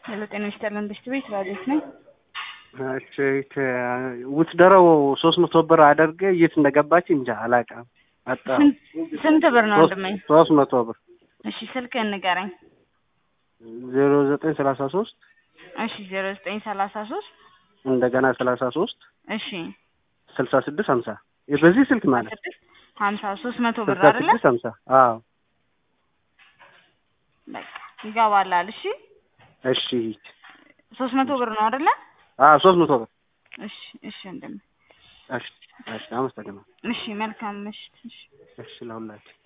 ሄሎ ጤና ይስጥልን ብስት ቤት ራዲዮት ነኝ። እሺ ውትደረው ሶስት መቶ ብር አደርገ የት እንደገባች እንጃ አላውቅም። አጣ ስንት ብር ነው ወንድሜ? ሶስት መቶ ብር እሺ ስልክህን ንገረኝ። ዜሮ ዘጠኝ ሰላሳ ሶስት እሺ ዜሮ ዘጠኝ ሰላሳ ሶስት እንደገና ሰላሳ ሶስት እሺ ስልሳ ስድስት ሀምሳ በዚህ ስልክ ማለት ስድስት ሀምሳ ሶስት መቶ ብር ስልሳ አይደለ? ስድስት ሀምሳ አዎ በቃ ይገባላል። እሺ እሺ ሶስት መቶ ብር ነው አይደለ? አዎ ሶስት መቶ ብር እሺ እሺ ወንድሜ እሺ እሺ አመሰግናለሁ እሺ መልካም ምሽት። እሺ እሺ ለሁላችሁ